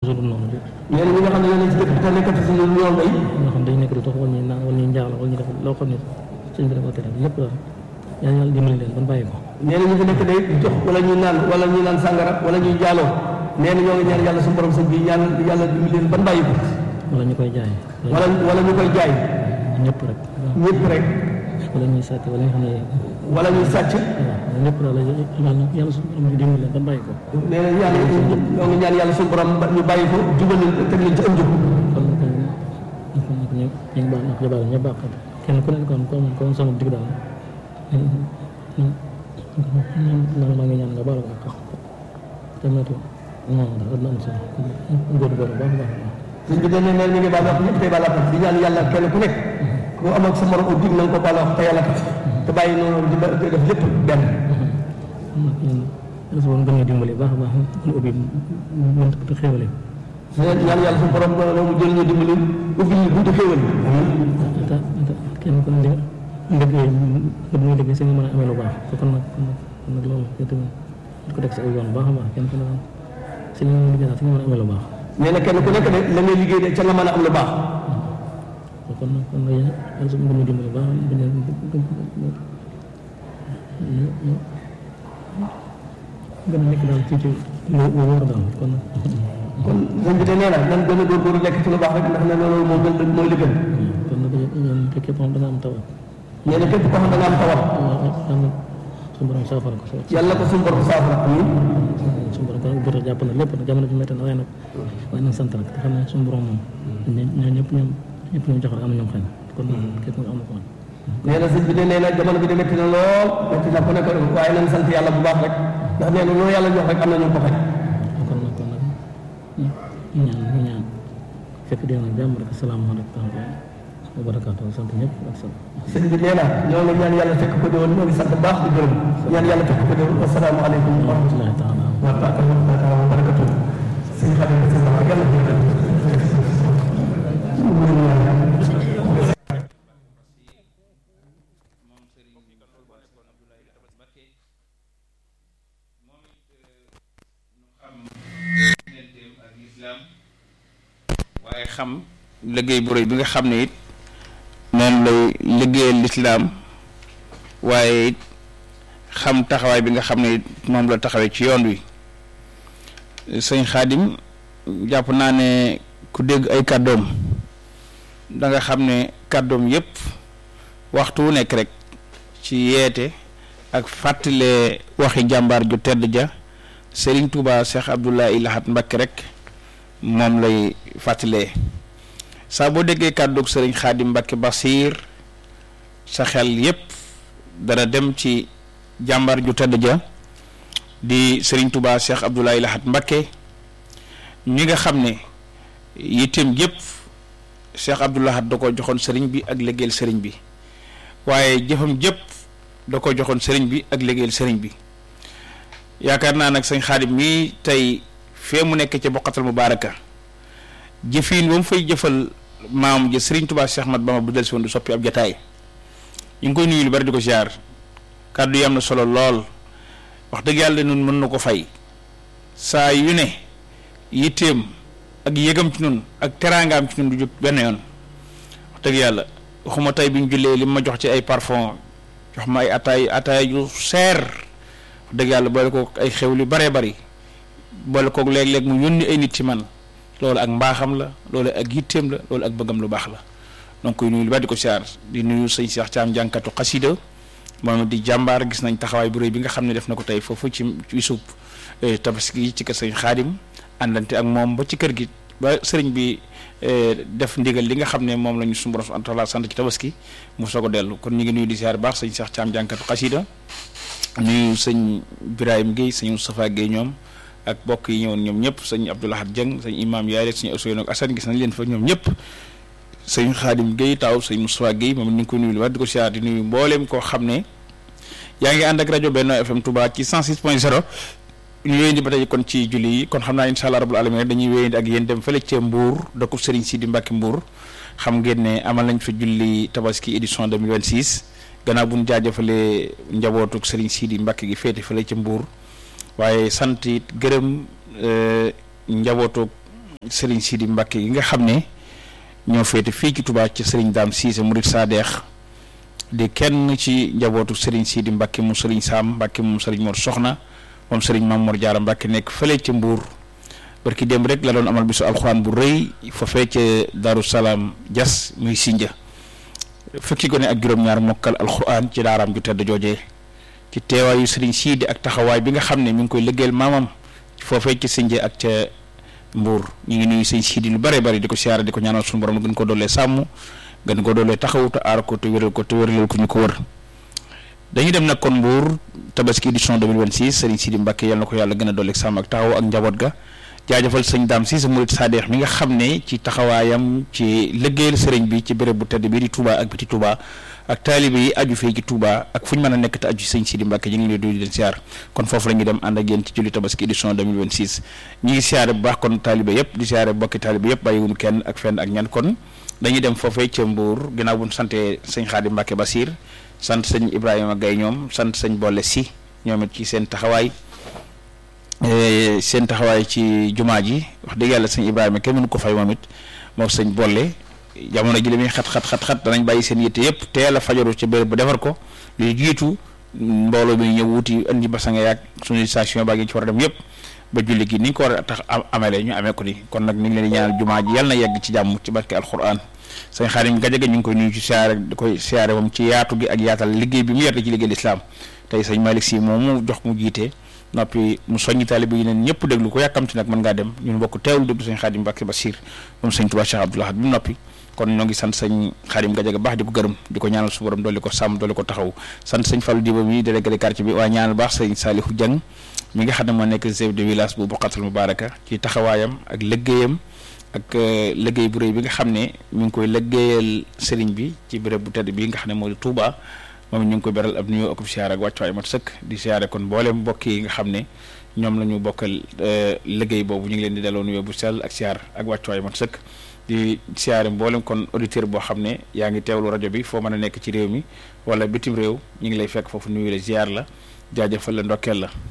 dul noonu de nee na ñi nga xam ne yéen ci dëkk bi te nekkati si ñun yoon bay ñoo xam dañ nekk di dox wala ñuy naan wala ñuy njaalo wala ñuy def loo xam ne sëñ bi dafa tere lépp daal yàlla yàlla dimbali leen ban bàyyi ko nee na ñu fi nekk day jox wala ñuy naan wala ñuy naan sàngara wala ñuy jaaloo nee na ñoo ngi ñaan yàlla suñu borom sëñ bi ñaan yàlla dimbali leen ban bàyyi ko wala ñu koy jaay wala wala ñu koy jaay ñëpp rek ñëpp rek wala ñuy sàcc wala nga xam ne wala ñuy sàcc waaw ñëpp daal yàlla yàlla suñu borom dimbali leen ban bàyyi ko nee na yàlla ñoo ngi ñaan yàlla suñu borom ñu bàyyi ko jubal leen teg leen ci am njub kon nag kon nag ñu ñu ngi baal ñu baal ñëpp baax kenn ku nekk kon comme comme sama digg daal man maa ngi ñaan nga baal ko ak te moytu moom daal dina am solo góor góor baax baax sëñ bi dañ ne nee ñu ngi baal wax ñëpp tey baal wax di ñaan yàlla kenn ku nekk ku am ak sa morom au dig na nga ko baal wax te yàlla tax te bàyyi noonu di ba- di def lépp benn nag yéen yàlla su gën a dimbali baax a baax ñu ubbi mën te xéwale ñaan yàlla suñu borom loolu mu jël ñu dimbali ubbi ñu buntu xéewal te te kenn ku ne liggéey nga muy liggéey si nga mën a amee lu baax te kon nag kon nag kon nag loolu yow tamit di ko teg si ay yoon baax a baax kenn ku ne si li nga liggéey daal si nga mën a amee lu baax nee na kenn ku nekk de la ngay liggéey de ca nga mën a am lu baax kon nag kon nag yéen yàlla su gën a dimbali baax bi ne gën a nekk daal ci ci lu wóor daal kon nag kon sëñ bi de nee na nan gën a góorgóorlu nekk ci lu baax rek ndax nee na loolu moo gën mooy li gën kon nag yéen képp koo xam da nga am tawat nee na képp koo xam da nga am tawat yàlla suñu borom saafara ko yàlla ko suñu borom saafara amiin suñu borom kon jot a jàpp na lépp nag jamono ji métti na waaye nag waaye nag sant nag te xam ne suñu borom moom ñoo ñëpp ñoom ñëpp ñoom jox rek am na ñoom xëy na kon nag képp nga am na ko woon nee na sëñ bi de nee na jamono bi de métti na lool métti na ku nekk waaye nañ sant yàlla bu baax rek ndax nee na loolu yàlla jox rek am na ñu ko xaj kon nag kon nag ñu ñaan ñu ñaan fekk dee na jàmm rek asalaamaaleykum wa barakaatu sant ñëpp ak sant sëñ bi nee na ñoo ngi ñaan yàlla fekk ko déwén ñoo ngi sant bu baax di gërëm ñaan yàlla fekk ko déwén asalaamaaleykum wa rahmatullahi taala wa barakatu sëñ Xadim sëñ Ba yàlla waaye xam liggéey bu rëy bi nga xam ne it moom lay liggéeyal lislaam waaye it xam taxawaay bi nga xam ne it moom la taxawee ci yoon wi sëñ xaadim jàpp naa ne ku dégg ay kàddoom da nga xam ne kàddoom yépp waxtu wu nekk rek ci yeete ak fàttale waxi jàmbaar ju tedd ja Serigne Touba Cheikh Abdoulaye Lahat Mbacké rek moom lay fàttalee saa boo déggee kàddug Serigne Khadim Mbacké Basir sa xel yépp dana dem ci jàmbaar ju tedd ja di Serigne Touba Cheikh Abdoulaye Lahat Mbacké ñi nga xam ne yitteem yépp Cheikh Abdoulaye Lahat da ko joxoon Serigne bi ak liggéeyal Serigne bi waaye jëfam jëpp da ko joxoon Serigne bi ak liggéeyal Serigne bi yaakaar naa nag sëñ Xaadim mii tey fee mu nekk ca boqatal mubaaraka jëfiin ba mu fay jëfal maam ji Serigne Touba Cheikh Ahmad Bamba bu del si woon du soppi ab jataay ñu ngi koy nuyu lu bari di ko ziar kàddu yi am na solo lool wax dëgg yàlla nun mën na ko fay saa yu ne yitteem ak yëgam ci nun ak teraangaam ci nun du jóg benn yoon wax dëgg yàlla waxuma tey bi ñu jullee li ma jox ci ay parfum jox ma ay ataay ataay yu seer wax dëgg yàlla boole ko ay xew lu baree bari boole koog léeg-léeg mu yónni ay nit ci man loolu ak mbaaxam la loolu ak yitteem la loolu ak bëggam lu baax la donc koy nuyu lu bari di ko siyaar di nuyu sëñ Cheikh Thiam jànkatu xasida moom di jàmbaar gis nañ taxawaay bu rëy bi nga xam ne def na ko tey foofu ci ci suub tabaski yi ci kër sëñ Xaadim àndante ak moom ba ci kër gi ba sëriñ bi def ndigal li nga xam ne moom la ñu suñu borom subhanahu wa taala sant ci tabaski mu soog a dellu kon ñu ngi nuyu di siyaar baax sëñ Cheikh Thiam jànkatu xasida nuyu sëñ Birahim Guèye sëñ Moustapha Guèye ñoom ak mbokk yi ñëwoon ñoom ñëpp sëñ Abdoulahad Dieng sëñ Imam Yaay sëñ Ousseynou ak Assane gis nañ leen fa ñoom ñëpp sëñ Xaadim Guèye taaw sëñ Moustapha Guèye moom ñu ngi koy nuyu lu wax di ko siyaar di nuyu mbooleem koo xam ne yaa ngi ànd ak rajo Benno FM Touba ci 106 point 0 ñu wéyandi ba tey kon ci julli yi kon xam naa incha allah rabbul alamin dañuy wéyandi ak yéen dem fële ca Mbour dëkku Serigne Sidi Mbacke Mbour xam ngeen ne amal nañ fa julli tabaski édition 2026 gannaaw bu ñu jaajëfalee njabootuk Serigne Sidi Mbacke gi féete fële ca Mbour waaye sant it gërëm njabootuk Serigne Sidi Mbacke yi nga xam ne ñoo féete fii ci Touba ci Serigne Dame Cissé Murid Sadeex di kenn ci njabootu Serigne Sidi Mbacke mu Serigne Sam Mbacke moom Serigne Mor Soxna moom Serigne Mamour Diarra Mbacke nekk fële ci Mbour barki démb rek la doon amal bisu alxuraan bu rëy foofee ca Darou Salaam Dias muy Sinja fukki gone ak juróom-ñaar mokkal alxuraan ci daaraam ju tedd joojee ci teewaayu Serigne Sidi ak taxawaay bi nga xam ne mi ngi koy liggéeyal maamam foofee ci Sinja ak ca Mbour ñu ngi nuyu sëñ Sidi lu bare bari di ko siyaare di ko ñaanal suñu borom gën ko doolee sàmm gën ko doolee taxaw te aar ko te wéral ko te wéralal ko ñu ko wër dañuy dem nag kon Mbour tabaski édition 2026 Serigne Sidi Mbacke yal na ko yàlla gën a dooleeg sàmm ak taxaw ak njaboot ga jaajëfal sëñ Dame Cissé Murid Sadeex mi nga xam ne ci taxawaayam ci liggéeyal sëriñ bi ci béréb bu tedd bii di Touba ak biti Touba ak taalibe yi aju fii ci Touba ak fu ñu mën a nekk te aju sëñ Sidi Mbacke ñu ngi leen di leen siyaar kon foofu la ñuy dem ànd ak yéen ci julli tabaski édition 2026 ñu ngi siyaare bu baax kon taalibe yëpp di siyaare bokki taalibe yëpp bàyyiwuñu kenn ak fenn ak ñan kon dañuy dem foofee ca Mbour ginnaaw bu ñu santee sëñ Xaadim Mbacke Basir sant sëñ Ibrahima Gaye ñoom sant sëñ Bolle Si ñoom it ci seen taxawaay seen taxawaay ci jumaa ji wax dëgg yàlla sëñ Ibrahima kenn mënu ko fay moom it moom sëñ boole jamono ji li muy xat xat xat xat danañ bàyyi seen yitte yëpp teel a fajaru ca béréb bu defar ko luy jiitu mbooloo bi ñëw wuti indi basanga yaag suñu station baa ngi ci war a dem yëpp ba julli gi ni ñu ko war a tax amele ñu amee ko ni kon nag ñu ngi leen di ñaanal jumaa ji yàlla na yegg ci jàmm ci barke alquran sëñ Xaadim Gajaga ñu ngi koy nuyu ci siyaare di koy siyaare moom ci yaatu gi ak yaatal liggéey bi mu yerte ci liggéey lislaam tey sëñ Malick Si moom mu jox mu jiite noppi mu soññi taalibe yi neen ñëpp déglu ko yàkkamti nag mën ngaa dem ñun bokk teewlu déglu sëñ Xaadim Mbàkke Basiir moom sëñ Tuubaa Cheikh Abdoul Ahad bi mu noppi kon ñoo ngi sant sëñ Xaadim Gajaga baax di ko gërëm di ko ñaanal su borom dolli ko sàmm dolli ko taxaw sant sëñ Fallou Diba mi délégué de quartier bi waaye ñaanal baax sëñ Saalihu Jang mi nga xam ne moo nekk chef de village bu Boqatul Mubaraka ci taxawaayam ak liggéeyam ak liggéey bu rëy bi nga xam ne mi ngi koy liggéeyal sëriñ bi ci béréb bu tedd bi nga xam ne moo di Touba moom ñu ngi koy beral ab nuyoo ak siyaare ak wàccuwaay mat sëkk di siyaare kon mboolem mbokk yi nga xam ne ñoom la ñu bokkal liggéey boobu ñu ngi leen di delloo nuyoo bu sell ak siyaar ak wàccuwaay mat sëkk di siyaare mboolem kon auditeur boo xam ne yaa ngi teewlu rajo bi foo mën a nekk ci réew mi wala bitim réew ñu ngi lay fekk foofu nuyu la ziar la jaajëfal la ndokkeel la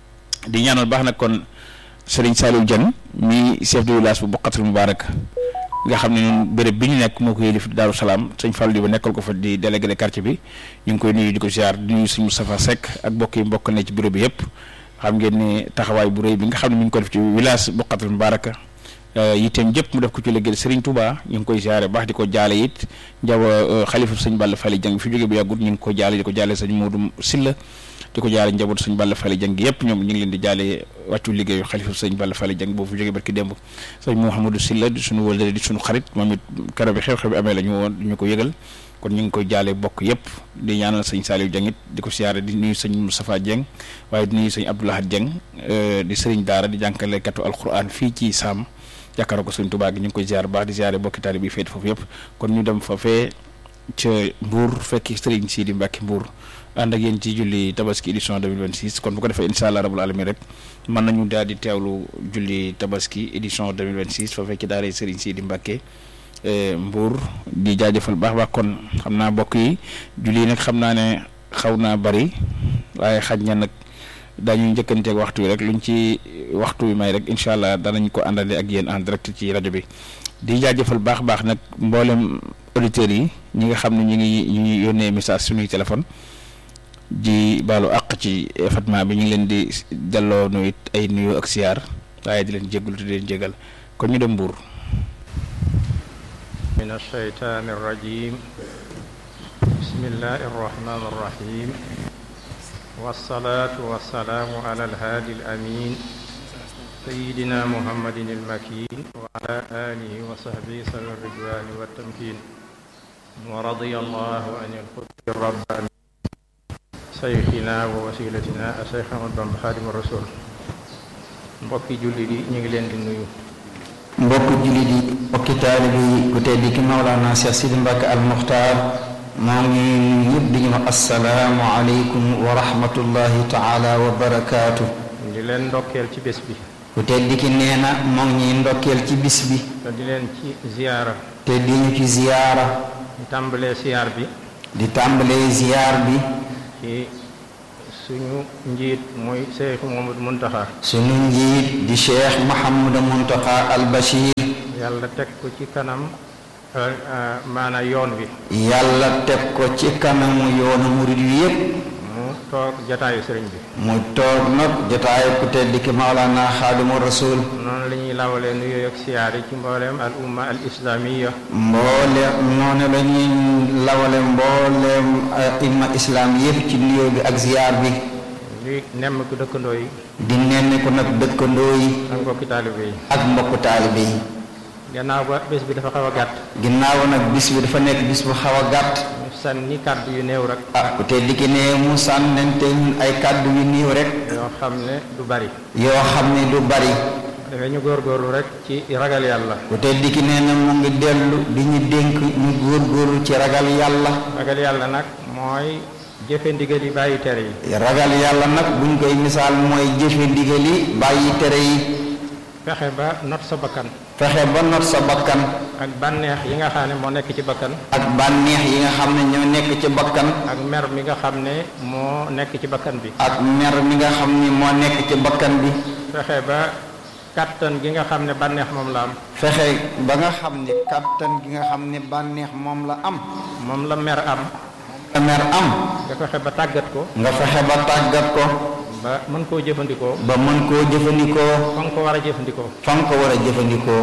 di ñaanal baax nag kon Serigne Saliou Dieng mi chef de village bu Boqatul Mubarak nga xam ne ñun béréb bi ñu nekk moo ko yëlif Daaru Salaam sëñ Fallou di ba nekkal ko fa di délégué de quartier bi ñu ngi koy nuyu di ko ziar di nuyu sëñ Moustapha Seck ak mbokk yi mbokk ne ci bureau bi yëpp xam ngeen ne taxawaay bu rëy bi nga xam ne mi ngi ko def ci village Boqatul Mubarak yitteem jëpp mu def ko ci liggéey Serigne Touba ñu ngi koy ziare baax di ko jaale it njaw xalifa sëñ Balla Fally Dieng fi jóge bu yàggut ñu ngi ko jaale di ko jaale sëñ Modou Silla di ko jaale njaboot sëñ Balla Fally Dieng yëpp ñoom ñu ngi leen di jaale wàccu liggéeyu xalifa sëñ Balla Fally Dieng boobu fi jóge barki démb sëñ Mouhamadou Silla di suñu wëldale di suñu xarit moom it keroog bi xew-xew bi amee la ñu woon ñu ko yëgal kon ñu ngi koy jaale bokk yëpp di ñaanal sëñ Saliou Dieng it di ko siyaare di nuyu sëñ Moustapha Dieng waaye di nuyu sëñ Abdoulahad Dieng di sëriñ daara di jànkalekatu alquran fii ci Saam jàkkaaroo ko sëñ Tuubaa gi ñu ngi koy ziar baax di ziare bokki taalibe bi féet foofu yëpp kon ñu dem foofee ca Mbour fekki Serigne Sidi Mbacke Mbour ànd ak yéen ci julli tabaski édition 2026 kon bu ko defee incha allah rabul alamin rek mën nañu daal di teewlu julli tabaski édition 2026 foofee ci daara Serigne Sidi Mbacke Mbour di jaajëfal baax baax kon xam naa bokk yi julli yi nag xam naa ne xaw naa bari waaye xaj na nag daañu njëkkanteeg waxtu wi rek luñ ci waxtu wi may rek incha allah danañ ko àndale ak yéen en direct ci rajo bi di jaajëfal baax baax nag mboolem auditeurs yi ñi nga xam ne ñu ngi ñu ngi yónnee message suñuy téléphone di baalu àq ci Fatma bi ñu ngi leen di delloo nuyu ay nuyu ak siyaar waaye di leen jégalu te di leen jégal kon ñu dem Mbuur min alsheytaan arrajim bismillahi arrahmani arrahim والصلاة والسلام على الهادي الأمين سيدنا محمد المكين وعلى آله وصحبه صلى الرضوان والتمكين ورضي الله عن القدس الرباني شيخنا ووسيلتنا الشيخ أحمد بن خادم الرسول mbokki jullit yi ñu ngi leen di nuyu mbokk jullit yi mbokki taalibe yi ku tedd ki Mawlana Cheikh Sidi Mbacke al Muxtaar maa ngi ñëpp di ñu wax asalaamu aleykum wa rahmatullahi taala wa barakaatu. di leen ndokkeel ci bés bi ku tedd ki nee na moo ngi ñuy ndokkeel ci bis bi. te di leen ci ziyaara te di ñu ci ziyaara. di tàmbalee ziyaar bi di tàmbalee ziyaar bi. ci suñu njiit muy Cheikh Mouhamadou Mountakha sunu njiit di cheikh Mouhamadou Mountakha al Bachir yàlla teg ko ci kanam maanaam yoon wi yàlla teg ko ci kanamu yoonu murid wi yépp mu toog jataayu sëriñ bi mu toog nag jotaayu ku tedd ki Maolana Xaadimu Rasul noonu la ñuy lawalee nuyoo ak siyaare ci mbooleem al umma al islamiya mbooleem noonu la ñuy lawale mbooleem imma islam yépp ci nuyoo bi ak ziyaar bi li nemm ko dëkkandoo yi di nenn ko nag dëkkandoo yi ak mbokki taalibe yi ak mbokku taalibe yi gannaaw ba bés bi dafa xaw a gàtt ginnaaw nag bis bi dafa nekk bis bu xaw a gàtt ñu sànni kàddu yu néew rek ah ku tedd ki ne mu sànnente ñun ay kàddu yu niiw rek yoo xam ne du bari yoo xam ne du bari dafay ñu góorgóorlu rek ci ragal yàlla ku tedd ki nee na mu ngi dellu di ñu dénk ñu góorgóorlu ci ragal yàlla ragal yàlla nag mooy jëfe ndigal yi bàyyi tere yi ragal yàlla nag buñ koy misaal mooy jëfe ndigal yi bàyyi tere yi fexe ba not sa bakkan fexe ba not sa bakkan ak bànneex yi nga xam ne moo nekk ci bakkan ak bànneex yi nga xam ne ñoo nekk ci bakkan ak mer mi nga xam ne moo nekk ci bakkan bi ak mer mi nga xam ni moo nekk ci bakkan bi fexe ba kàttan gi nga xam ne bànneex moom la am fexe ba nga xam ni kàttan gi nga xam ni bànneex moom la am moom la mer am la mer am nga fexe ba tàggat ko nga fexe ba tàggat ko ba mën koo jëfandikoo ba mën koo jëfandikoo fa nga ko war a jëfandikoo fa nga ko war a jëfandikoo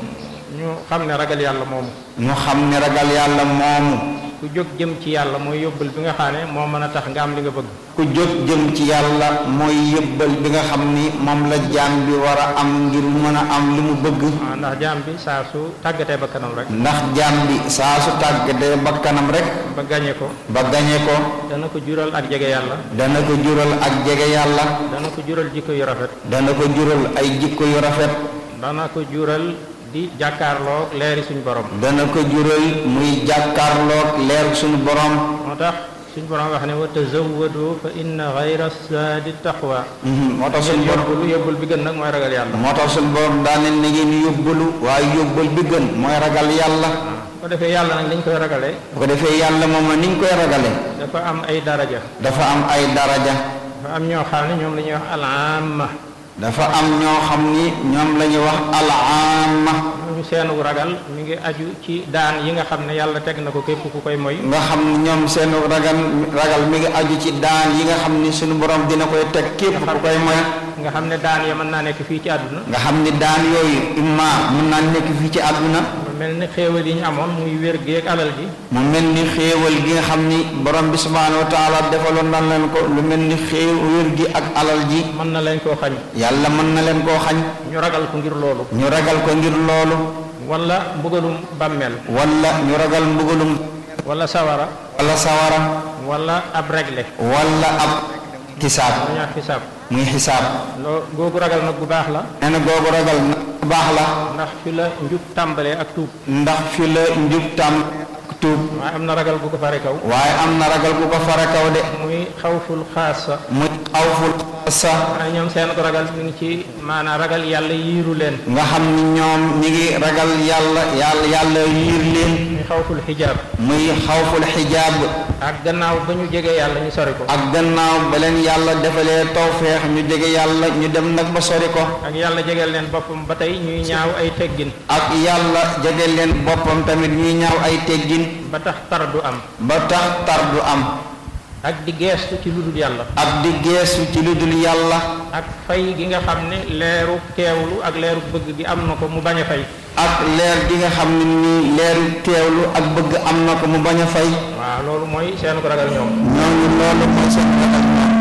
ñu xam ne ragal yàlla moomu ñu xam ne ragal yàlla moomu ku jóg jëm ci yàlla mooy yóbbal bi nga xam ne moo mën a tax nga am li nga bëgg ku jóg jëm ci yàlla mooy yëbbal bi nga xam ni moom la jaam bi war a am ngir mën a am li mu bëgg waaw ndax jaam bi saa su tàggatee ba kanam rek ndax jaam bi saa su tàggatee ba kanam rek ba gañe ko ba gañe ko dana ko jural ak jege yàlla dana ko jural ak jege yàlla dana ko jural jikko yu rafet dana ko jural ay jikko yu rafet dana ko jural di jàkkaarloo leeri suñu borom dana ko jural muy jàkkaarloog leer suñu borom moo tax suñu borom wax ne wa tazawwadu fa inna xayra saadi taqwa moo tax suñu borom yóbbulu yóbbul bi gën nag mooy ragal yàlla moo tax suñu borom daane na ngeen yóbbalu waaye yóbbal bi gën mooy ragal yàlla bu ko defee yàlla nag liñ koy ragalee bu ko defee yàlla moom la ni ñu koy ragale dafa am ay daraja dafa am ay daraja dafa am ñoo xam ne ñoom la ñuy wax al-amma dafa am ñoo xam ni ñoom la ñuy wax al-amma ñu seenu ragal mi ngi aju ci daan yi nga xam ne yàlla teg na ko képp ku koy moy nga xam ni ñoom seen ragal ragal mi ngi aju ci daan yi nga xam ni suñu borom dina koy teg képp ku koy moy nga xam ne daan ya mën naa nekk fii ci àdduna nga xam ni daan yooyu imma mën naa nekk fii ci àdduna mu mel ni xéewal yi ñu amoon muy wér gi ak alal ji mu mel ni xéewal gi nga xam ni borom bi subhaanahu wa taala defaloon na leen ko lu mel ni xéew wér gi ak alal ji mën na leen koo xañ yàlla mën na leen koo xañ ñu ragal ko ngir loolu ñu ragal ko ngir loolu wala mbugalum bàmmeel wala ñu ragal mbugalum wala sawara wala sawara wala ab regle wala ab xisaab lu ñuy wax xisaab muy xisaab loo googu ragal nag bu baax la nee na googu ragal na bu baax la ndax fi la njub tàmbalee ak tuub ndax fi la njub tam tuub waaye am na ragal bu ko fare kaw waaye am na ragal bu ko fara kaw de muy xawful xaasa muy xawful sa waaye ñoom seen ko ragal mi ngi ci maanaam ragal yàlla yiiru leen nga xam ni ñoom ñi ngi ragal yàlla yàlla yàlla yiir leen muy xawful xijaab muy xawful xijaab ak gannaaw ba ñu jegee yàlla ñu sori ko ak gannaaw ba leen yàlla defalee tawfeex ñu jege yàlla ñu dem nag ba sori ko ak yàlla jegeel leen boppam ba tey ñuy ñaaw ay teggin ak yàlla jege leen boppam tamit ñuy ñaaw ay teggin ba tax tar du am ba tax tar du am ak di geestu ci lu dul yàlla ak di geesu ci lu dul yàlla ak fay gi nga xam ne leeru teewlu ak leeru bëgg gi am na ko mu bañ a fay ak leer gi nga xam ne nii leeru teewlu ak bëgg am na ko mu bañ a fay waaw loolu mooy seen ko ragal ñoom ñooñu loolu mooy seen ragal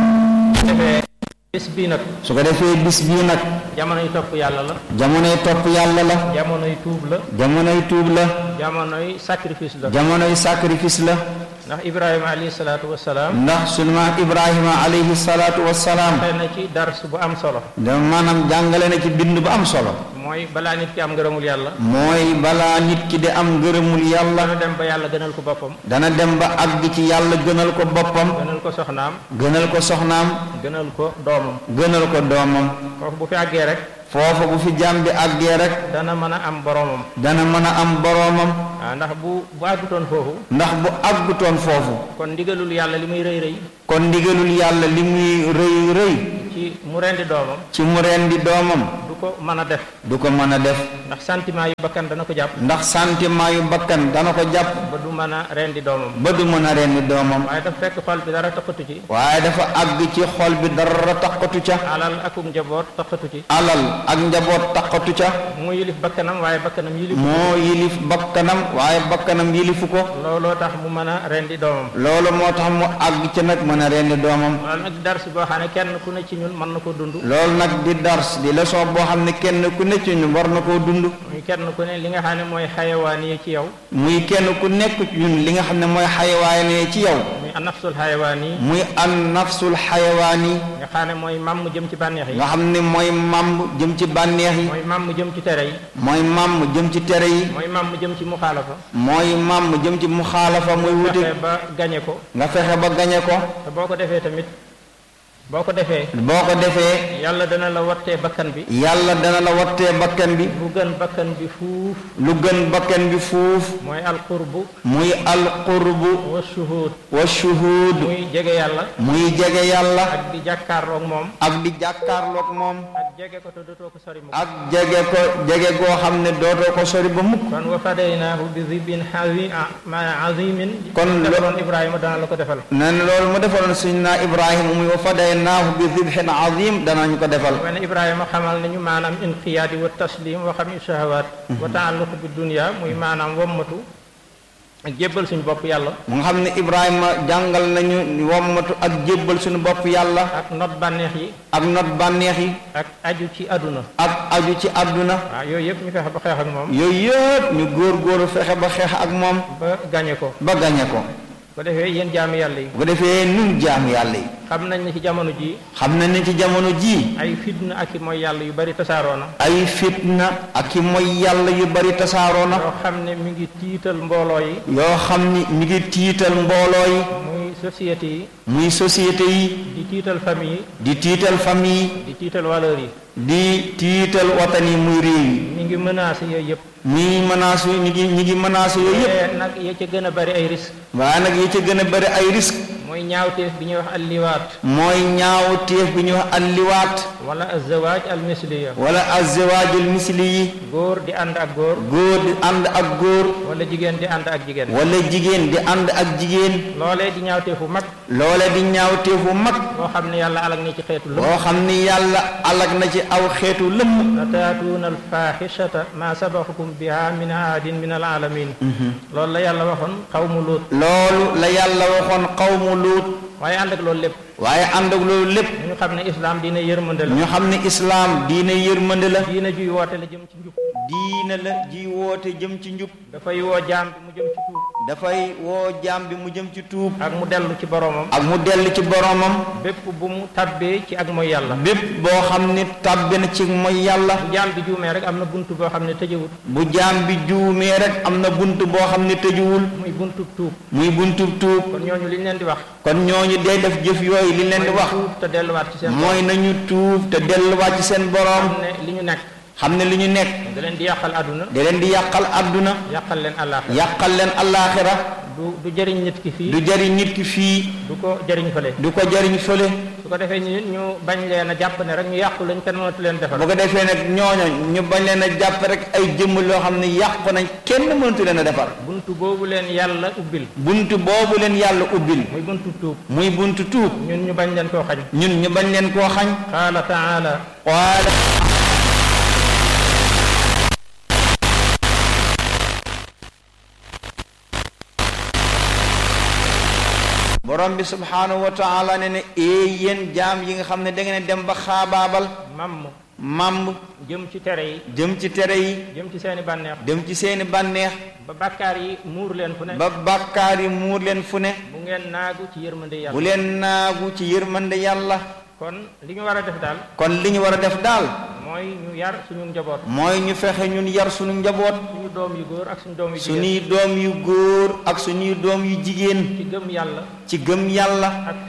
su defee bis bii nag su ko defee bis bii nag jamonoy topp yàlla la jamonoy topp yàlla la jamonoy tuub la jamonoy tuub la jamonoy sacrifice la jamonoy sacrifice la ndax ibrahima alayhi salaatu wasalaam ndax sunu maam ibrahima alayhi salaatu wassalaam xëy na ci dars bu am solo da maanaam jàngale na ci bind bu am solo mooy balaa nit ki am ngërëmul yàlla mooy balaa nit ki di am ngërëmul yàlla dana dem ba yàlla gënal ko boppam dana dem ba àgg ci yàlla gënal ko boppam gënal ko soxnaam gënal ko soxnaam gënal ko doomam gënal ko doomam foofu bu fi àggee rek foofa bu fi jaam bi àggee rek dana mën a am boromam dana mën a am boroomam waaw ndax bu bu àggutoon foofu ndax bu àggutoon foofu kon ndigalul yàlla li muy rëy rëy kon ndigalul yàlla li muy rëy rëy ci mu rendi doomam ci mu rendi doomam du ko mën a def du ko mën a def ndax sentiment yu bakkan dana ko jàpp ndax sentiment yu bakkan dana ko jàpp ba du mën a rendi doomam ba du mën a rendi doomam waaye dafa fekk xol bi dara taxatu ci waaye dafa àgg ci xol bi dara taqatu ca alal akum njaboot taxatu ci alal ak njaboot taqatu ca mu yilif bakkanam waaye bakkanam yilif moo yilif bakkanam waaye bakkanam yilifu ko looloo tax mu mën a rendi doomam loolu moo tax mu àgg ci nag mën a rendi doomam loolu nag dars boo xam ne kenn ku ne ci ñun mën na ko dund loolu nag di dars di leçon boo xam ne kenn ku ne ci ñun war na koo dund muy kenn ku ne li nga xam ne mooy xayawaan yi ci yow muy kenn ku nekk ci ñun li nga xam ne mooy xayawaane ci yow muy anafsul xayawaan yi muy an nafsul xayawaan yi nga xam ne mooy màmm jëm ci bànneex yi nga xam ne mooy màmm jëm ci bànneex yi mooy màmm jëm ci tere yi mooy màmm jëm ci tere yi mooy màmm jëm ci muxaalafa mooy màmm jëm ci muxaalafa muy wuti fexe ba gañe ko nga fexe ba gañe ko te boo ko defee tamit boo ko defee boo ko defee yàlla dana la wattee bakkan bi yàlla dana la wattee bakkan bi lu gën bakkan bi fuuf lu gën bakkan bi fuuf mooy alqurbu muy alqurbu wa shuhud wa shuhud muy jege yàlla muy jege yàlla ak di jàkkaarloog moom ak di jàkkaarloog moom ak jege ko te dootoo ko sori mukk ak jege ko jege goo xam ne dootoo ko sori ba mukk kon wa fadaynaahu bi zibin hazi ma azimin Kon lo- defaloon Ibrahima dana la ko defal nee na loolu mu defaloon suñ naa Ibrahima muy wa fadaynaahu bi dibhin azim danañ ko defal wen Ibrahima xamal nañu maanaam inqiyaadi wa taslim wa xam shahawaat wa taalluq bi dunia muy maanaam wommatu ak jébbal suñu bopp yàlla mu nga xam ne Ibrahima jàngal nañu wommatu ak jébbal suñu bopp yàlla ak not bànneex yi ak not bànneex yi ak aju ci àdduna ak aju ci àdduna waaw yooyu yëpp ñu fexe ba xeex ak moom yooyu yëpp ñu góor góoru fexe ba xeex ak moom ba gañe ko ba gañe ko ko defee yéen jaami yàlla yi bu ko defee nun jaam yàlla yi xam nañ ne ci jamono ji xam na ne ci jamono jii ay fitna ak i mooy yàlla yu bari tasaaroo na ay fitna ak i mooy yàlla yu bari tasaaroo na yoo xam ne mi ngi tiital mbooloo yi yoo xam ni mi ngi tiital mbooloo yi muy société yi muy société yi di tiital famille yi di tiital famille yi di tiital valeur yi di tiital watan yi muy réew yi mi ngi menacé yooyu yëpp ñi menace ñi ngi ñi ngi menacé yooyu yëpp te nag ya ca gën a bari ay risque waaye nag yi ci gën a bari ay risque mooy ñaawteef bi ñuy wax alliwaat mooy ñaaw téef bi ñuy wax alliwaat wala azawaaj almisliya wala azzawaajul misli yi góor di ànd ak góor góor di ànd ak góor wala jigéen di ànd ak jigéen wala jigéen di ànd ak jigéen loolee di ñaawteefu mag loole di ñaaw téefu mag boo xam ne yàlla alag ni ci xeetu lëpp boo xam ni yàlla alag na ci aw xeetu lëmm la taatuuna alfaaxishata ma sabaxukum biha min ahadin min alaalamin loolu la yàlla waxoon xawmu luut loolu la yàlla waxoon xawmu luut waaye ànd ak loolu lépp waaye ànd ak loolu lépp ñu xam ne islaam diina yërmande la ñu xam ne islaam diine yërmande la diina juy woote la jëm ci njub diine la ji woote jëm ci njub dafay woo jaam bi mu jëm ci tuub dafay woo jaam bi mu jëm ci tuub ak mu dellu ci boromam ak mu dellu ci boromam bépp bu mu tabbee ci ak mooy yàlla bépp boo xam ni tàbbi na ci mooy yàlla bu jaam bi juumee rek am na bunt boo xam ne tëjewut bu jaam bi juumee rek am na bunt boo xam ne tëjuwul muy buntu tuub muy buntu tuub kon ñooñu li ñu leen di wax kon ñooñu day def jëf yooyu li leen di wax tuub te delluwaat ci seen mooy nañu tuub te delluwaat ci seen borom xam ne li ñu nekk xam ne li ñu nekk da leen di yàqal àdduna da leen di yàqal àdduna yàqal leen àllaaxira yàqal leen allaaxira du du jëriñ nit ki fii du jariñ nit ki fii du ko jëriñ fële du ko jariñ fële su ko defee ñu ñu bañ leen a jàpp ne rek ñu yàqu lañ kenn mënatu leen defal bu ko defee nag ñooño ñu bañ leen a jàpp rek ay jëmm loo xam ne yàqu nañ kenn mënatu leen a defar buntu boobu leen yàlla ubbil buntu boobu leen yàlla ubbil muy buntu tuub muy buntu tuub ñun ñu bañ leen koo xañ ñun ñu bañ leen koo xañ qaala taala qaala borom bi subhaanahu wa taala ne ne ee yéen jaam yi nga xam ne da ngeen dem ba xaabaabal mamm màmb jëm ci tere yi jëm ci tere yi jëm ci seeni bànneex dem ci seeni bànneex ba bàkkaar yi muur leen fu ne ba bàkkaar yi muur leen fu ne bu ngeen naagu ci yërmande bu yàlla leen naagu ci yërmande yàlla kon li ñu war a def daal kon li ñu war a def daal mooy ñu yar suñu njaboot mooy ñu fexe ñun yar suñu njaboot suñu doom yu góor ak suñu doom yu jigéen suñuy doom yu góor ak suñuy doom yu jigéen ci gëm yàlla ci gëm yàlla ak fegu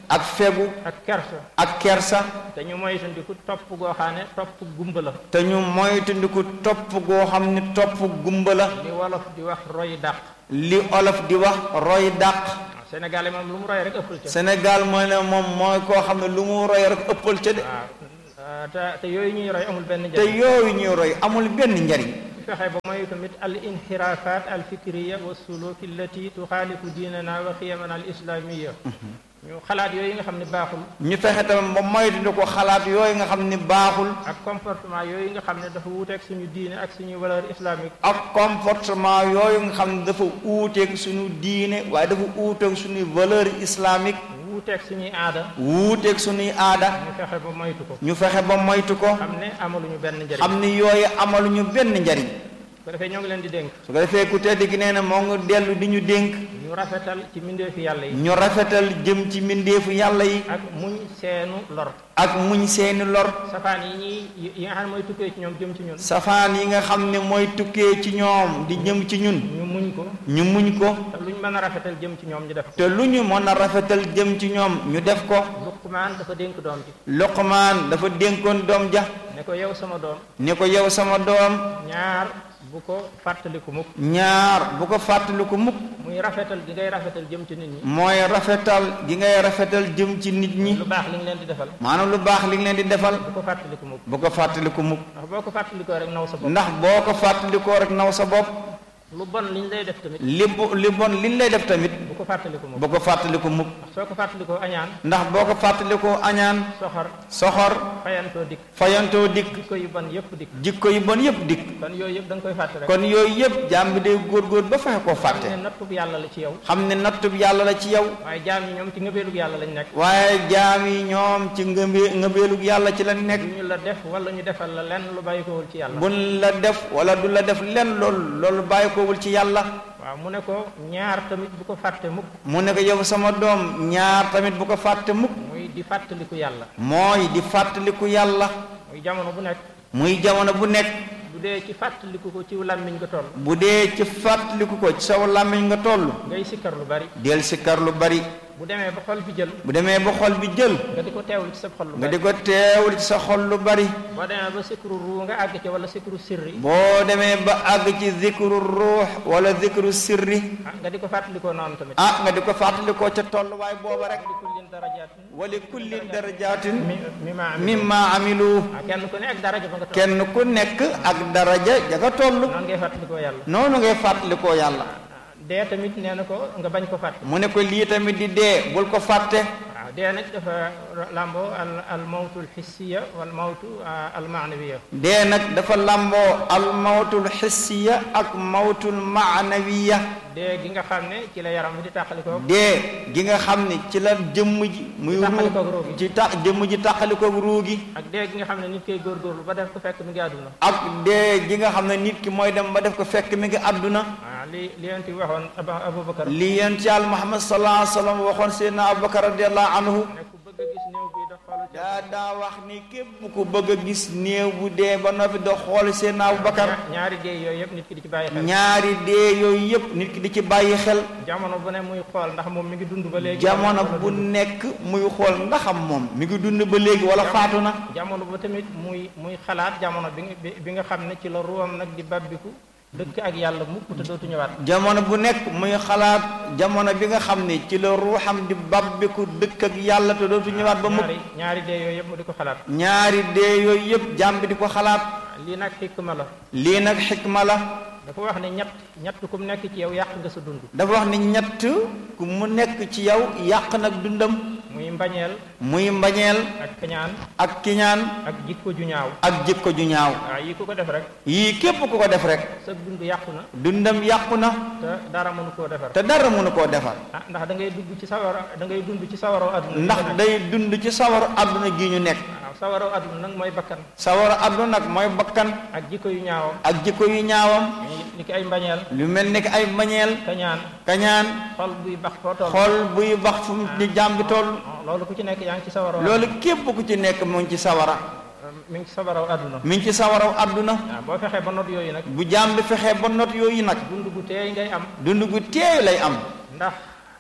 ak fegu ak kersa ak kersa te ñu moytandiku topp goo xam ne topp gumba la te ñu moytandiku topp goo xam ni topp gumba la li wolof di wax roy dàq li olof di wax roy dàq waaw Sénégal yi moom lu mu roy rek ëppal ca Sénégal mooy ne moom mooy koo xam ne lu mu roy rek ëppal ca de waaw te te yooyu ñuy roy amul benn te njëriñ yooyu ñuy roy amul benn njariñ fexe ba mooy tamit al inxirafat al fikriya wa suluki allati tuxaalifu diinana wa xiyamana al islamiya ñu xalaat yooyu nga xam ne baaxul ñu fexe tamit ba moytu ko xalaat yooyu nga xam ni baaxul ak comportement yooyu nga xam ne dafa wuuteeg suñu diine ak suñu valeur islamique ak comportement yooyu nga xam ne dafa uuteeg suñu diine waaye dafa uuteeg suñu valeur islamique wuuteeg suñuy aada wuuteeg suñuy aada ñu fexe ba moytu ko ñu fexe ba moytu ko xam ne amaluñu benn njëriñ xam ni yooyu amaluñu benn njariñ ko defee ñoo ngi leen di dénk su ko defee ku tedd gi nee na moo ngi dellu di ñu dénk ñu rafetal ci mbindeefi yàlla yi ñu rafetal jëm ci mbindeefu yàlla yi ak muñ seenu lor ak muñ seeni lor safaan yi ñuy yi nga xam ne mooy tukkee ci ñoom jëm ci ñun safaan yi nga xam ne mooy tukkee ci ñoom di jëm ci ñun ñu muñ ko ñu muñ ko te luñ mën a rafetal jëm ci ñoom ñu def ko te lu ñu mën a rafetal jëm ci ñoom ñu def ko Luqmaan dafa dénk doom ji Luqmaan dafa dénkoon doom ja ne ko yow sama doom ni ko yow sama doom ñaar bu ko fàttaliku mukk ñaar bu ko fàttaliku mukk muy rafetal gi ngay rafetal jëm ci nit ñi mooy rafetal gi ngay rafetal jëm ci nit ñi lu baax li nga leen di defal maanaam lu baax li nga leen di defal bu ko fàttaliku mukk bu ko fàttaliku mukk ndax boo ko fàttalikoo rek naw sa bopp ndax boo ko fàttalikoo rek naw sa bopp lu bon liñ lay def tamit li bu li bon liñ lay def tamit bu ko fàttaliku mukk bu ko fàttaliku mukk ndax soo ko fàttalikoo añaan ndax boo ko fàttalikoo añaan soxor soxor fayantoo dikk fayantoo dikk jikko yu bon yëpp dikk jikko yu bon yëpp dikk kon yooyu yëpp da nga koy fàtte rek kon yooyu yëpp jaam bi day góorgóor ba fexe koo fàtte ne nattub yàlla la ci yow xam ne nattub yàlla la ci yow waaye jaam yi ñoom ci ngëbeelug yàlla lañ nekk waaye jaam yi ñoom ci ngëbe ngëbeelug yàlla ci la nekk ñu la def wala ñu defal la lenn lu bàyyi kowul ci yàlla buñ la def wala du la def lenn loolu loolu bàyyi koowul ci yàlla waaw mu ne ko ñaar tamit bu ko fàtte mukk mu ne ko yow sama doom ñaar tamit bu ko fàtte mukk muy di fàttaliku yàlla mooy di fàttaliku yàlla muy jamono bu nekk muy jamono bu nekk bu dee ci fàttaliku ko ci làmmiñ nga toll bu dee ci fàttaliku ko ci saw làmmiñ nga toll ngay sikkar lu bari del sikkar lu bari bu demee ba xol bi jël bu demee ba xol bi jël nga di ko teewlu ci sa xol lu nga bari di ko teewul ci sa xol lu bari boo demee ba sikru ruu nga àgg ci wala sikru sirri boo demee ba àgg ci zikru ruux wala zikru sirri ah nga di ko fàttalikoo noonu tamit ah nga di ko fàttalikoo ca tolluwaay booba rek li kullin darajaatin wali kullin darajaatin mi mi ma am mimma amilu ah kenn ku ne ak daraja ba nga toll kenn ku nekk ak daraja ja nga toll noonu ngay fàttalikoo yàlla noonu ngay fàttalikoo yàlla dee tamit nee na ko nga bañ ko fàtte mu ne ko lii tamit di dee bul ko fàtte waaw dee nag dafa làmboo al al mawtu al hissiya wal mawtu al maanawiya dee nag dafa làmboo al mawtul xissiya ak mawtul maanawiya dee gi nga xam ne ci la yaram bi di tàqalikoo dee gi nga xam ne ci la jëmm ji muy Tàqalikoog ruu ruu gi. ci ta jëmm ji tàqalikoog ruu gi ak dee gi nga xam ne nit koy góorgóorlu ba def ko fekk mi ngi àdduna ak dee gi nga xam ne nit ki mooy dem ba def ko fekk mi ngi àdduna waaw li li yonent bi waxoon Aba Abubakar li yent yàlla Muhammad sallallahu alayhi wa sallam waxoon seydna Abubakar radiallahu anhu ne ku bëgg a gis néew bi da xool ci daa daa wax ni képp ku bëgg a gis néew bu dee ba noppi da xool seydna Abubakar ñaari dee yooyu yëpp nit ki di ci bàyyi xel ñaari dee yooyu yëpp nit ki di ci bàyyi xel jamono bu ne muy xool ndax moom mi ngi dund ba léegi jamono wala bu dund. nekk muy xool ndaxam moom mi ngi dund ba léegi wala faatu na jamono ba tamit muy muy xalaat jamono bi nga bi- bi nga xam ne ci la ruwam nag di babbiku dëkk ak yàlla mukk te dootu ñëwaat jamono bu nekk muy xalaat jamono bi nga xam ne ci la ruuxam di babbiku dëkk ak yàlla te dootu ñëwaat ba mukk ñaari ñaari dee yooyu yëpp mu di ko xalaat ñaari dee yooyu yëpp jàmm bi di ko xalaat lii nag xikma la lii nag xikma la dafa wax ne ñett ñett ku mu nekk ci yow yàq nga sa dund dafa wax ni ñett ku mu nekk ci yow yàq nag dundam muy mbañeel muy mbañeel ak kañaan ak kiñaan ak jikko ju ñaaw ak jikko ju ñaaw waaw yi ku ko def rek yii képp ku ko def rek sa dund yàqu na dundam yàqu na te dara mënu koo defar te dara mënu koo defar ah ndax da ngay dugg ci sawara da ngay dund ci sawaroo adduna ndax day dund ci sawaru àdduna gi ñu nekk waaw sawaroo adduna nag mooy bakkan sawaru àdduna nag mooy bakkan ak jikko yu ñaawam ak jikko yu ñaawam ni ki ay mbañeel lu mel ni ki ay mbañeel kañaan kañaan xol buy bax foo toll xol buy bax fu mu di jàmm bi toll loolu ku ci nekk yaa ngi ci sawaroo loolu képp ku ci nekk mu ngi ci sawara mi ngi ci sawaroo adduna mi ngi ci sawaraw àdduna waaw boo fexee ba not yooyu nag bu jàmm bi fexee ba not yooyu nag dund gu teey ngay am dund gu teey lay am ndax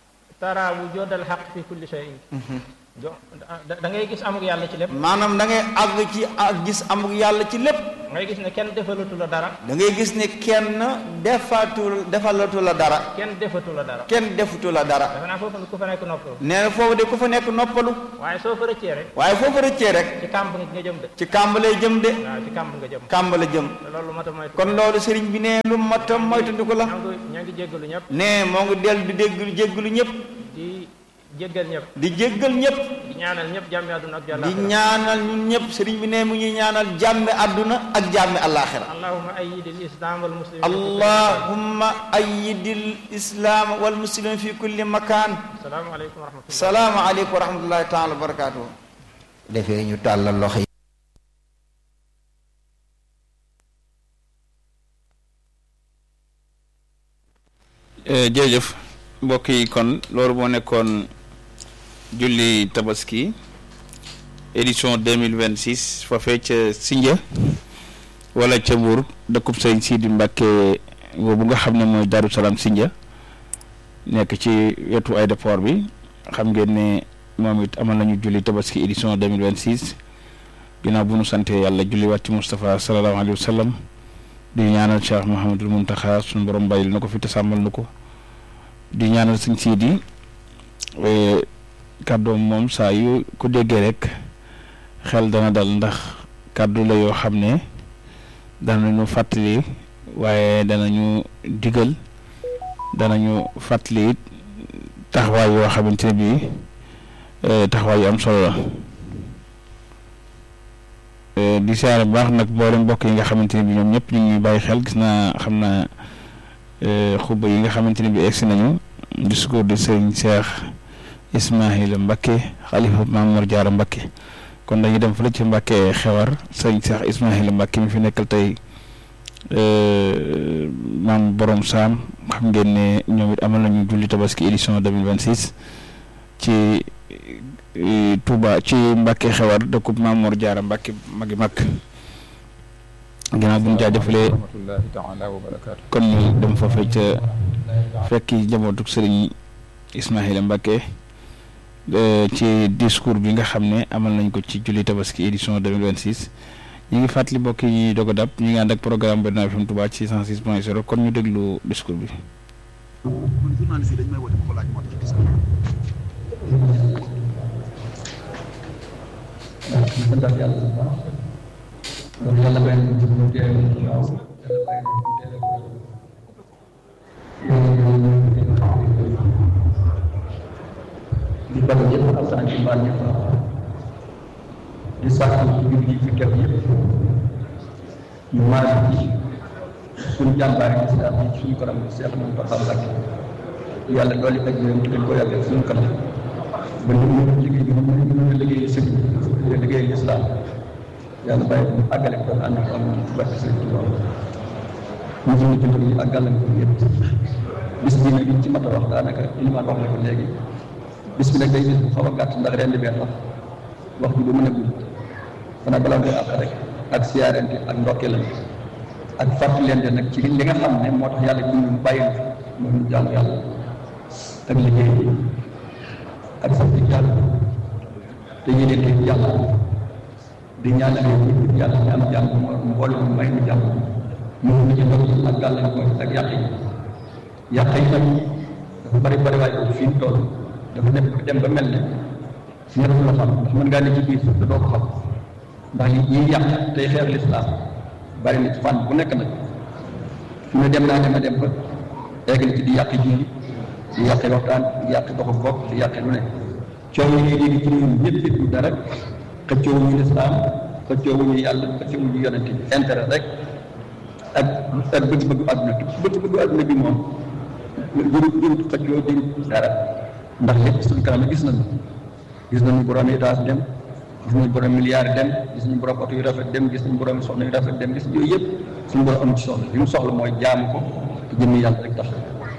tara wujudal xaq fi kulli shay'in jo da da ngay gis amuk yàlla ci lépp maanaam da ngay àgg ci ak gis amuk yàlla ci lépp ngay gis ne kenn defalatu la dara da ngay gis ne kenn defatul defalatu la dara kenn defatu la dara kenn defutu la dara dafa naa foofu ku fa nekk noppalu nee na foofu de ku fa nekk noppalu waaye soo fa rëccee rek waaye foofu rëccee rek ci kàmb nga jëm de ci kàmb lay jëm de waaw ci kàmb nga jëm kàmb la jëm te loolu mat a moytu kon loolu sëriñ bi ne lu matam moytandiku la ñoo ngi ñoo ngi jéggalu ñëpp ne moo ngi dellu di dégg jéggalu ñëpp di jéggal ñëpp di jéggal ñëpp di ñaanal ñëpp jàmmi àdduna ak di jàllaaxira ñaanal ñun ñëpp sëriñ bi ne mu ñuy ñaanal jàmmi àdduna ak jàmmi àllaaxira allahumma ayyidil islam wal muslimin allahumma ayyidil islam wal muslimin fi kulli makaan salaamu aleykum wa rahmatullah salaamu aleykum wa rahmatullahi taala wa barakaatuhu defee ñu tàllal loxo yi jërëjëf mbokk yi kon loolu moo nekkoon julli tabaski édition deux mille vingt six foofee ca Sindia wala ca Mbuur dëkkub sëñ Sidi Mbàkke boobu nga xam ne mooy Daaru Salaam Sindia nekk ci wetu aéroport bi xam ngeen ne moom it amal nañu julli tabaski édition deux mille vingt six ginnaaw bu nu sante yàlla julli waat ci Moustapha sallallahu alayhi wa sallam di ñaanal Cheikh Mouhamadul Muntaxa suñu borom bàyyil na ko fi te sàmmal na ko di ñaanal sëñ Sidi kàddoom moom saa yu ko déggee rek xel dana dal ndax kàddu la yoo xam ne danañu fàttali waaye danañu digal danañu fàttali it taxawaay yoo xamante ne bii taxawaay yu am solo la di siyaare bu baax nag mboolem mbokk yi nga xamante ne bii ñoom ñëpp ñu ngi bàyyi xel gis naa xam naa xuba yi nga xamante ne bii egsi nañu discours de Serigne Cheikh Ismaïla Mbacké xalifa Mamour Diarra Mbacké kon dañuy dem fële ci Mbacké xewar Serigne Cheikh Ismaïla Mbacké mi fi nekkal tey maam borom saam xam ngeen ne ñoom it amal nañu julli tabaski édition 2026 ci Touba ci Mbacké xewar dëkkub Mamour Diarra Mbacké magi mag ginnaaw bu ñu jaajëfalee rahmatullahi taala wa barakaatu kon ñu dem foofee ca fekki njabootu sëriñ Ismaïla Mbacké ci discours bi nga xam ne amal nañ ko ci julli tabaski édition 2026 ñu ngi fàttali mbokk yi ñuy doog a dab ñu ngi ànd ak programme Benno FM Touba ci 106 point 0 kon ñu déglu discours bi. man journaliste yi dañ may woote bu ko laaj moo tax gis nga. waaw ñu santaat yàlla bu baax donc yàlla may nañu jub ñu teew waaw yàlla may nañu ñu teew di bal ñëpp alsaan ci baal ñëpp di sàkku ci jur yi fi teew yëpp ñu maaj ci suñu jàmbaari islam yi suñu kanam Seex Muntaxa Mbàkke yàlla dooli ak yéen dañ ko yàggal suñu kanam ba ñu mën liggéey bi ñu mën a liggéey sëñ bi liggéey lislaam yàlla bàyyi ko mu àggale ko ànd ak am ci barke sëñ Tuubaa ñu suñu jënd yi ak gàllankoor yëpp bis bi nag liñ ci mat a wax daanaka ilimaan wax na ko léegi bis bi nag day bis bu xaw a gàtt ndax ren di bee tax wax ji du mën a gudd xanaa balaa ngay àq rek ak siyaarente ak ndokkeelante ak fàttalente nag ci li nga xam ne moo tax yàlla ji ñu bàyyi fi mooy ñu jaamu yàlla ak liggéey bi ak sax ci yàlla te yéene leen yàlla di ñaanal ñëpp yàlla ñu am jàmm mbooloo mu may ñu jàmm ñu ngi ci ndox ak gàllankoor ak yàq yi yàq yi nag dafa bari bari waaye boobu fi mu toll dafa nekk dem ba mel ne ñett la xam ndax mën ngaa ne ci biir te doo ko xam ndax yi ñiy yàq tey xeex lislaam bari na ci fànn bu nekk nag fi mu dem naa dem a dem ba eggali ci di yàq julli di yàqe waxtaan di yàqe doxu bopp di yàqe lu ne coow yi ngay dégg ci ñun ñëpp it du dara xëccoo wuñu lislaam xëccoo wuñu yàlla xëccoo wuñu yonente bi intérêt rek ak ak bëgg-bëggu àdduna bi bëgg-bëggu àdduna bi moom jërut jërut xëccoo jërut dara ndax lépp suñu kanam gis nañu gis nañu borom étage dem gis nañu borom milliard dem gis nañu borom oto yu rafet dem gis nañu borom soxna yu rafet dem gis yooyu yëpp suñu borom am ci soxla li mu soxla mooy jaamu ko te jëmmi yàlla rek tax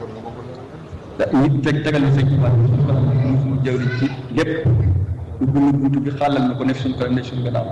ñu teg tegal ñu sëñ Tuubaa suñu kanam ñu suñu jëwri ci lépp ubbi ñu buntu bi xàllal na ko ne suñu kanam ne suñu gannaaw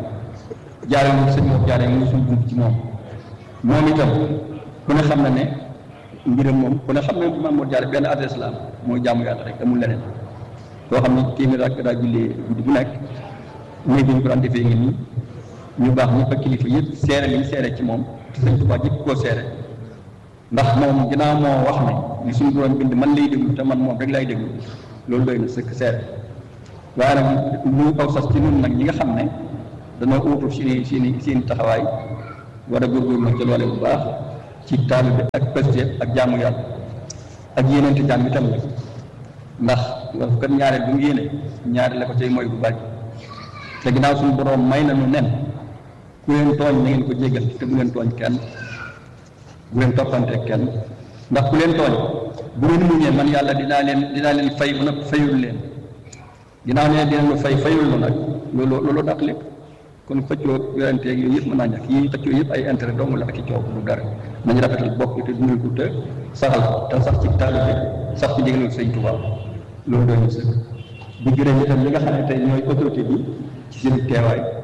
jaaree ñu sëñ moom jaaree mu suñu buntu ci moom moom itam ku ne xam na ne mbiram moom ku ne xam ne Maam Mor Jaara benn adresse la am mooy jaamu yàlla rek amul leneen koo xam ne téeméer ak daa jullee guddi bu nekk néeg bi ñu ko daan defee ngi nii ñu baax ñëpp ak kilifa yëpp seere li ñu seere ci moom sëñ Tuubaa jëkk koo seere ndax moom ginnaaw moo wax ne li suñu borom bind man lay déglu te man moom rek lay déglu loolu doy na sëkk seere waaye nag ñu kaw sas ci ñun nag ñi nga xam ne dañoo uutu seeni seeni seeni taxawaay war a góorgóorlu ci loole bu baax ci taalibe ak pëstéef ak jaamu yàlla ak yéeneente jaam itam nag ndax wax kat ñaareel bu mu yéene ñaareel la ko tey mooy bu bari te ginnaaw suñu borom may na nu nen ku leen tooñ na ngeen ko jéggal te bu leen tooñ kenn bu leen toppante kenn ndax ku leen tooñ bu ngeen muñee man yàlla dinaa leen dinaa leen fay bu nag fayul leen ginnaaw ne dina lu fay fayul lu nag loolu loolu dàq lépp kon xëccoo yoranteeg yooyu yëpp mën naa ñàkk yi xëccoo yëpp ay intérêt dong la ak ci coow du dara nañu rafetal bokk te dundal ko te saxal te sax ci taalibe sax ci ndigalul sëñ Tuubaa loolu doy na sëkk bu juree itam li nga xam ne tey ñooy autorité bi ci seen teewaay